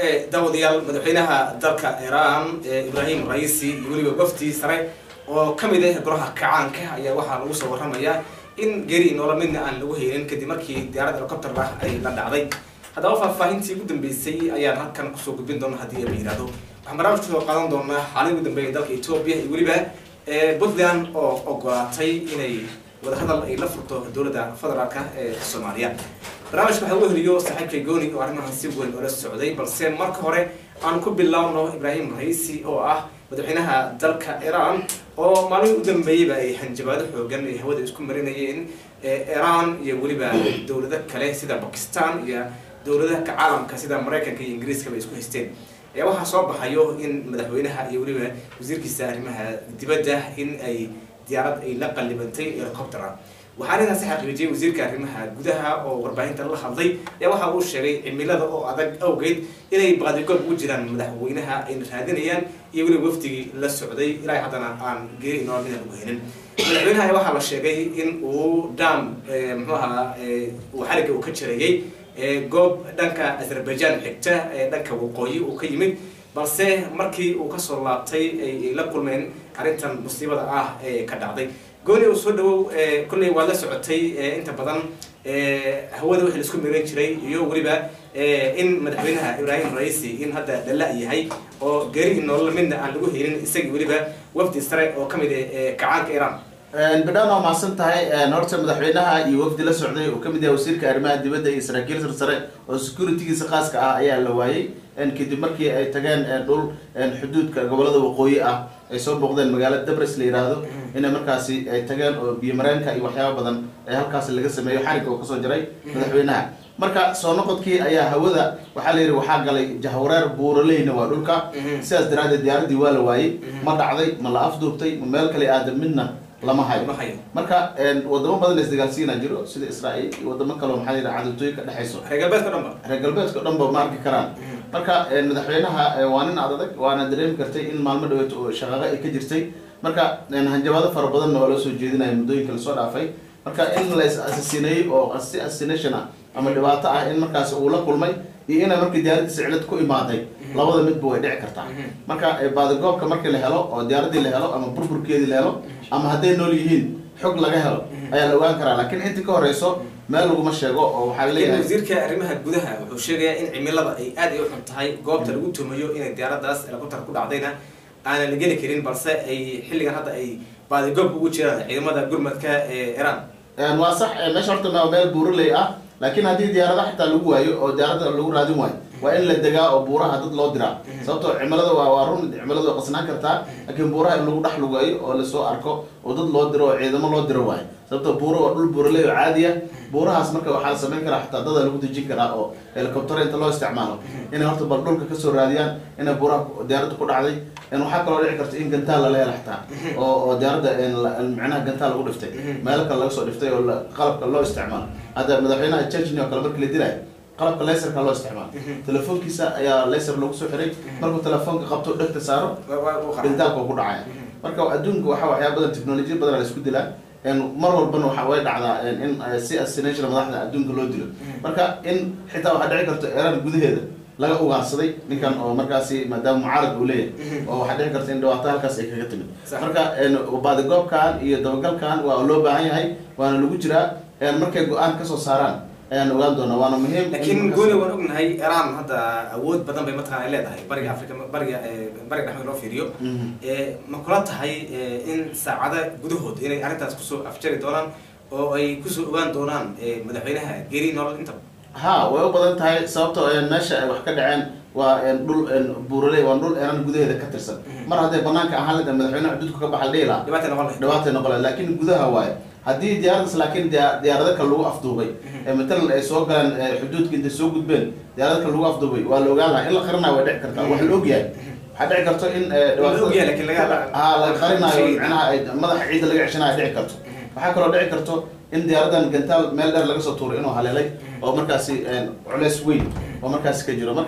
daawadayaal madaxweynaha dalka iran ibrahim raisi iyo weliba wafdi sare oo kamid ah golaha kacaanka ayaa waxaa lagu soo waramayaa in geri noola midna aan lagu haynin kadib markii diyaarad helicopter ah ay la dhacday haddaba faahfaahintii ugu dambeysay ayaan halkan kusoo gudbin doona haddii la yihahdo waxaan barnaamijka soo qaadan doonaa xaalin ugu dambeeya dalka etoobiya iyo weliba puntland oo ogolaatay inay wadahadal ay la furto dowladda federaalka ee soomaaliya barnaamijka waxaa ugu heliyo saaxiibkay gooni oo arrimahan si weyn oola socday balse marka hore aan ku bilaawno ibrahim raisi oo ah madaxweynaha dalka iran oo maalmihii u dambeeyeyba ay hanjabaado xoogan ay hawada isku marinayeen iran iyo weliba dowlado kale sida bakistan iyo dowladaha ka caalamka sida maraykanka iyo ingiriiskaba isku haysteen ayaa waxaa soo baxayo in madaxweynaha iyo weliba wasiirkiisa arrimaha dibadda in ay diyaarad ay la qallibantay helicoptera waxaa arrintaasi xaqiijiyay wasiirka arrimaha gudaha oo warbaahinta la hadlay ayaa waxa uu sheegay cimilada oo adag awgeed inay baadigood ugu jiraan madaxweynaha ayna raadinayaan iyo weliba wafdigii la socday ilaa haddana aan geeri inoola midaan ugu helin madaxweynaha ayaa waxaa la sheegay in uu dam muxuu ahaa uu xariga uu ka jareeyey goob dhanka azerbaijan xigta ee dhanka waqooyi uu ka yimid balse markii uu kasoo laabtay ay la kulmeen arrintan musiibada ah ee ka dhacday gooni uu soo dhawow kolley waad la socotay inta badan hawada wixii laisku miran jiray iyo weliba in madaxweynaha ibrahim raisi in hadda dhalla yahay oo geeri nolola midna aan lagu helin isagii weliba wafdi sare oo kamid ah kacaanka iran bidhaan waa mahadsan tahay horta madaxweynaha iyo wafdi la socday oo kamid yahay wasiirka arrimaha dibadda iyo saraakiil sarsare oo securitygiisa khaaska ah ayaa la waayey kadib markii ay tageen dhul xuduudka gobolada waqooyi ah ay soo booqdeen magaalada dabres la yidhaahdo inay markaasi ay tageen oo biyo mareenka iyo waxyaaba badan ee halkaasi laga sameeyo xarig oo kasoo jaray madaxweynaha marka soo noqodkii ayaa hawada waxaa la yidhi waxaa galay jahwareer buuraleyna waa dhulka sidaas daraadeed diyaaradii waa la waayey ma dhacday ma la afduubtay ma meel kale aadan midna lama hayo marka wadamo badan la isdagaalsiina jiro sida israael iyo wadamo kaleo maxaa la yidhaha cadowtooyin ka dhexayso reer galbeedka dhan ba reer galbeedka o dhan ba ma arki karaan marka madaxweynaha waa nin ad adag waana dareemi kartay in maalmo dhaweeto oo shaqaaqo ay ka jirtay marka hanjabaado fara badanna waa loo soo jeedinaya muddooyinka lasoo dhaafay marka in la is asasineeyey oo si assassination ah ama dhibaato ah in markaasi uu la kulmay iyo inay markii diyaaraddiisa cilad ku imaaday labada midba way dhici kartaa marka baadigoobka markii la helo oo diyaaradii la helo ama burburkeedii la helo ama hadday nool yihiin xog laga helo ayaa la ogaan karaa laakiin intii ka horeyso meel laguma sheego oo waxaa leeyahay wasiirka arrimaha gudaha wuxuu sheegayaa in cimilada ay aad ay u xun tahay goobta lagu tumayo inay diyaaradaas helicopter ku dhacdayna aanan la geli karin balse ay xilligan hadda ay baadigoob ugu jiraan ciidamada gurmadka ee iran waa sax meesha horta meel buuraley ah laakiin haddii diyaarada xitaa lagu waayo oo diyaarada lagu raadin waayo waa in la degaa oo buuraha dad loo diraa sababtoo cimilada waa waa run cimilada waa qasnaan kartaa laakiin buuraha in lagu dhex lugayo oo lasoo arko oo dad loo diro oo ciidamo loo diro waayo sababtoo buura waa dhul buuraley oo caadi ah buurahaas marka waxaa la samayn karaa xitaa dada lagu dejin karaa oo helicopter inta loo isticmaalo inay horta bal dhulka kasoo raadiyaan inay buuraha diyaaradda ku dhacday waxaa kaloo dhici karta in gantaal lala hela xitaa oo oo diyaaradda micnaha gantaal lagu dhiftay meelo kale laga soo dhiftay oo qalabka loo isticmaalo hadda madaxweynaha chechnya oo kale markii la dilaayo qalabka laserka loo isticmaalo telefoonkiisa ayaa laser lagu soo xiray markuu telefoonka qabto dhegta saaro gantaalka ku dhacaya marka adduunka waxaa waxyaa badan technolojiya badan la isku dilaa mar walbana waxa way dhacdaa in si assassination madaxda adduunka loo dilo marka in xitaa waxaa dhici karta iran gudaheeda laga ugaarsaday ninkan oo markaasi maadaama mucaarad uu leeyahay oo waxaa dhici karta in dhibaato halkaas ay kaga timid marka baadigoobkan iyo dabagalkan waa loo baahan yahay waana lagu jiraa markay go-aan kasoo saaraan ayaan ogaan doonaa waana muhiim laakiin gooni waan ognahay iran hadda awood badan bay mataqana ay leedahay bariga africa bariga bariga dhexmeed loo fiiriyo ma kula tahay in saacada gudahood inay arrintaas kusoo afjari doonaan oo ay kusoo ogaan doonaan madaxweynaha geri nolol intaba ha way u badan tahay sababtoo meesha ay wax ka dhaceen waa dhul buuraley waa dhul iran gudaheeda ka tirsan mar hadday banaanka ahaan leda madaxweynaha xuduudka ka baxa dhihi lahaa dhibaatay noqon lahayd dhibaatay noqon lahayd laakiin gudaha waaye haddii diyaaradaas laakiin diyaarado kale lagu afduubay matalan ay soo galeen xuduudka intay soo gudbeen diyaarado kale lagu afduubay waa la ogaan lahaa in la qarinaayo way dhici kartaa wax la ogyahay waxaa dhici karto in ha la qarinaayo micnaha ay madaxa ciidda laga ceshanayo dhici karto waxaa kaloo dhici karto in diyaaradan gantaal meel dheer laga soo tuuray inuu haleelay oo markaasi culeys weyn oo markaasi ka jiro marka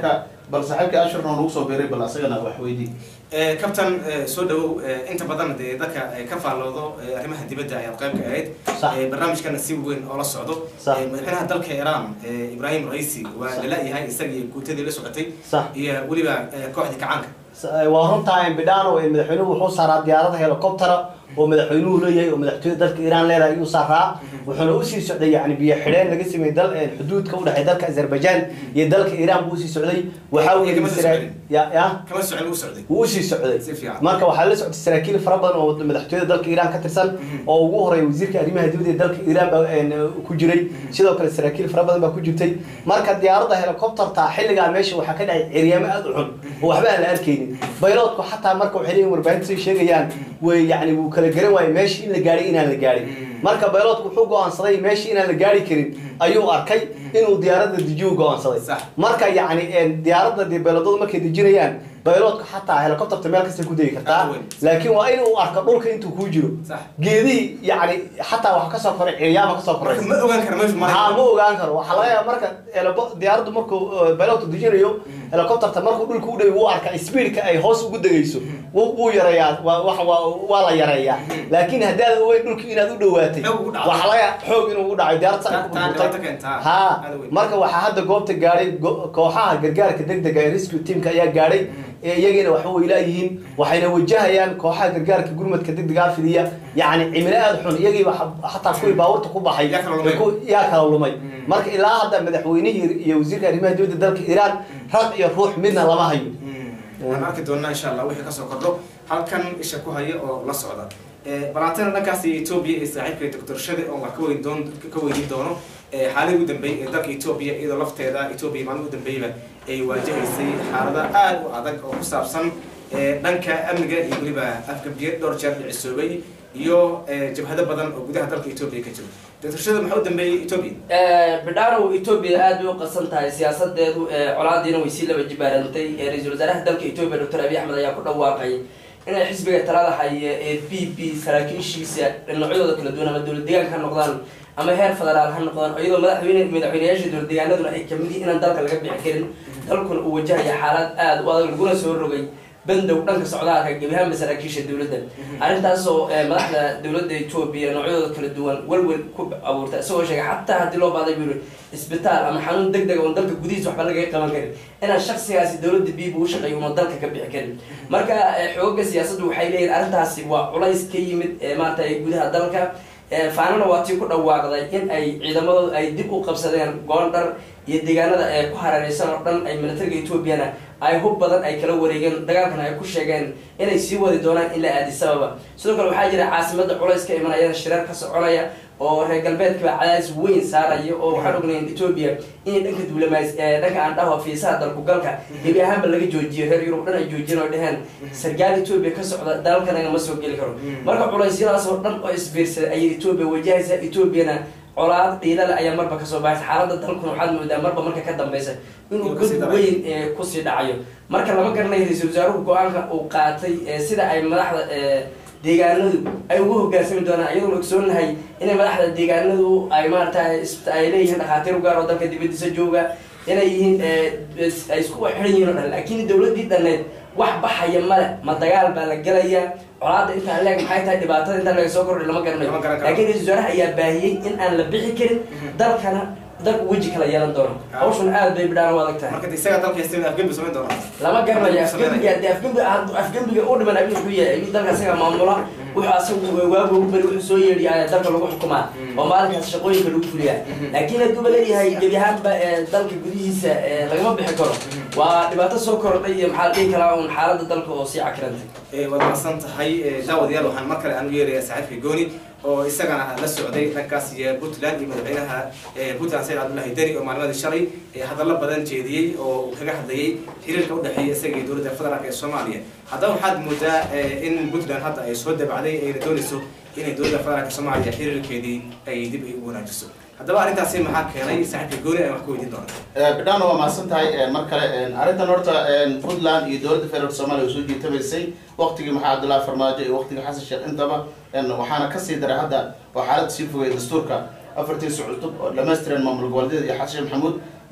bal saaxiibkii ashurna oo nagu soo biiray bal asagana wax weydii Eh, kabtan eh, soo dhawow eh, inta badan dee dadka eh, ka faalloodo eh, arrimaha dibadda ayaad qayb ka ahayd Sax. Eh, barnaamijkana si weyn oo la socdo Sax. Eh, madaxweynaha dalka iran eh, ibrahim raisi waa Sax. lala-yahay isagii guutadii la socotay Sax. iyo weliba eh, kooxdii kacaanka waa runtaa bidhano madaxweynuhu wuxuu saaraa diyaarada helicoptera oo madaxweynuhu leeyahay oo madaxtooyada dalka iiraan leedahay ayuu saaraa wuxuuna usii socday yani biyo xidheen laga sameeyey dal xuduudka udhexeey dalka azerbaijan iyo dalka iiraan buu usii socday waxaa Iyo kama weeye soo sara- socdin. ya ya kama socon u socday wuu usii socday Si fiican. marka waxaa la socday saraakiil fara badan oo madaxtooyada dalka iiraan ka tirsan oo ugu horeeya wasiirka arrimaha dibadda ee dalka iiraan baa een, ku jiray sidoo kale saraakiil fara badan baa ku jirtay marka diyaaradda helicopterta xilligaa meesha waxaa ka dhacay ciryaamo aada u xun oo waxba aan la arkaynin bayloodku xataa marka waxay leeyihin warbaahinta say sheegayaan way yani wuu kala garan waayey meeshii in la gaadhay inaan la gaadhin marka bayloodku wuxuu go-aansaday meeshii inaan la gaari karin ayuu arkay inuu diyaaradda dejiyo go-aansaday Sax. marka yani een, diyaaradda dee bayloodadu markay dejinayaan bayloodka xataa helicopterta meel kasta ku degi kartaa Aad weyn. laakiin waa inuu arko dhulka intuu kuu jiro Sax. geedihii yani xataa waxa kasoo koray ciryaama kasoo marka koraysa ma ogaan kara meeshu haa maray ma ogaan karo waxaa laga yaaba marka helico- diyaaraddu markuu uh, pilotka dejinayo helicopterta markuu dhulka u dhayo wuu arka speedka ay hoos ugu degayso wuu wuu yareeyaa waa wax- waa waa la yareeyaa laakiin haddaad ogeyn dhulka inaad u dhawaatay Xoog ugu dhacdo. waxaa laga yaaba xoog inuu ugu dhaco diyaarad Ta- saa taa dhibaato keentaa. ha Aad weyn. marka waxaa hadda goobta gaadhay go- kooxaha gargaarka degdega ee rescue teamka ayaa gaadhay ee iyagiina waxba way laayihiin waxayna wajahayaan kooxaha gargaarka gurmadka degdega fidiya yacni cimilo aada xun iyagii xataa kuwii baabuurta ku baxay Yaa kala lumay. ku- yaa kala lumay marka ilaa hadda madaxweynihii iyo wasiirka arrimaha dibadda dalka iiraan rag iyo ruux midna lama hayo waan arki doonaa insha allah wixii kasoo kordho halkan isha ku haya oo la socda balaantana dhankaas etoobiya iyo saaxiibka doctor shade oon wax ka weyn doon ka weydiin doono Eh, xaaladii ugu dambeeyey ee dalka etoobiya iyadoo lafteeda etoobiya maalin ugu dambeeyaba ay waajahaysay xaalada aada u adag oo ku saabsan eh, dhanka amniga iyo weliba afgabiye dhowr jeer dhicisoobay iyo eh, jabhado badan oo gudaha dalka etoobiya ka jiro doctor shade maxaa u dambeeyey etoobiya bidhaanow etoobiya aad bay u qasan tahay siyaasadeedu colaadiina way sii laba jibaarantay ra-iisul wasaaraha dalka etoobiya doctor abiy axmed ayaa ku dhawaaqay inay xisbiga talada haya ee b p saraakiishiisa dhinacyadooda kala duwan ama dowlad deegaanka ha noqdaan ama heer federaal ha noqdaan iyadoo madaxweyne madaxweyneyaasha dowlad deegaanaduna ay kamid yihiin inaan dalka laga bixi karin dalkuna uu wajahaya xaalad aada u adag laguna soo rogay bandow dhanka socdaalka gebi ahaanba saraakiisha dowladda arrintaasoo eh, madaxda dowladda etoobiya noocyadooda kala duwan welwel ku abuurta isagoo sheegay xataa haddii loo baahday buu yiri isbitaal ama xanuun deg deg oon dalka gudihiisa waxba lagaga qaban karin inaan shaksigaasi dowladda biiba u shaqeeyo una dalka ka bixi karin marka eh, xooga siyaasaddu waxay leeyihin arrintaasi waa culays ka yimid eh, maarata gudaha dalka Eh, faanana waa tii ku dhawaaqday in ay ciidamadooda ay dib u qabsadeen goondhar iyo deegaanada ee ku hareereysan oo dhan ay militariga etoobiyana ay hub badan ay kala wareegeen dagaalkana ay ku sheegeen inay sii wadi doonaan ilaa aadisababa sidoo kale waxaa jira caasimada culays ka imanayana shirar ka soconaya oo reer galbeedkiba cadaadis weyn saaraya oo waxaan ognayn etoobiya inay dhanka duulamays ee dhanka aan dhaho fiisaha dalkugalka gebi ahaanba laga joojiyo reer yurub dhan ay joojiyeen oo dheheen sargaal etoobiya ka socda dalkanaga ma soo geli karo marka culeysyadaas oo dhan oo isbiirsaday ayay etoobiya wajahaysa etoobiyana colaad dhiilale ayaa marba kasoo baxaysa xaalada dalkuna waxaad moodaa marba marka ka dambeysa inuu Inuu kasii god dhacayo. weyn ee kusii dhacayo marka lama garanayo ra-iisul wasaaruhu go-aanka uu qaatay ee sida ay madaxda ee, deegaanadu ay ugu hogaansami doonaan iyadoo ogsoonahay inay madaxda deegaanadu ay maarata ay leeyihiin dhakhaatiir u gaar oo dalka dibadiisa jooga inay yihiin ee, is- ay isku xidhan yihiin oo dhan laakiin dowladii dhaneed wax baxaya male ma dagaal baa la gelaya colaada intaan leeg maxay tahay dhibaatada intaan laga soo kordhay lama garanayo Lama garan karo. laakiin ra-iisul wasaaraha ayaa baahiyey in aan la bixi karin dalkana dalku weji kala yeelan doono Ah. hawshan aad bay bidhaan u adag tahay marka de isaga dalka haysta afgembi samayn doona lama garanayo Afgembi afgembiga hadii afgembiga hadduu afgembiga u dhiman abi wuxuu yahay abi dalka isaga maamula wuxuu asagu waagu ugu beri wuxuu soo yeedhiya ayaa dalka lagu xukumaa oo maalinkaas shaqooyinka lagu fuliyaa laakiin hadduuba leeyahay gebi ahaanba ee dalka gudihiisa ee lagama bixi karo waa dhibaato soo kordhay iyo maxaa la dhihi karaa un xaalada dalka oo sii cakirantay Eh, waad mahadsan tahay Eh, daawadayaal waxaan mar kale aan u yeerayaa saaxiibka gooni oo isagana la socday dhankaas iyo puntland iyo madaxweynaha eh, puntland sayid cabdullahi deni oo maalimadii shalay eh, hadallo badan jeediyey oo uu kaga hadlayay xiriirka udhexeeya isaga iyo dowladda federaalk ee soomaaliya haddaba waxaad moodaa eh, in puntland hadda ay soo dabacday ayna doonayso inay dowladda federaalk soomaaliya xiriirkeedii ay dib ay u wanaajiso haddaba arrintaasi maxaa keenay saaxiibka gooni ayaan wax ka weydiin doonaa bidhaan waa mahadsan tahay mar kale arrintan horta puntland iyo dowladda federaalk soomaaliya way soo jiitamaysay waqtigii maxaa cabdullahi farmaajo iyo waqtigii xasan sheekh intaba waxaana kasii daray hadda oo xaalada sii fogay dastuurka afartii socotub oo dhammaystiran maamul goboleedyada iyo xasan sheekh maxamuud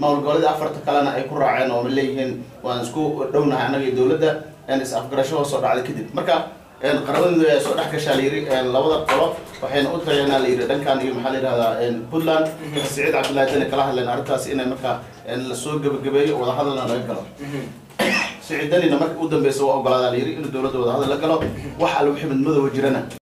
maamul goboleeda afarta kalena ay ku raaceen oo leeyihiin waan isku dhownahay annaga iyo dowladda is afgarasho hoos oo dhacday kadib marka qaramada ayaa soo dhex gashaa la yiri labada qolo waxayna u tageenaa la yiri dhankan iyo maxaa la yidhahdaa puntland siciid cabdullahi dani kala hadleen arrintaas inay marka lasoo gebagabeeyo wadahadalna laga galo siciid danina marka u dambeysa waa ogolaadaa la yiri inuu dowladda wadahadal la galo wax alla wixii midmadooba jirana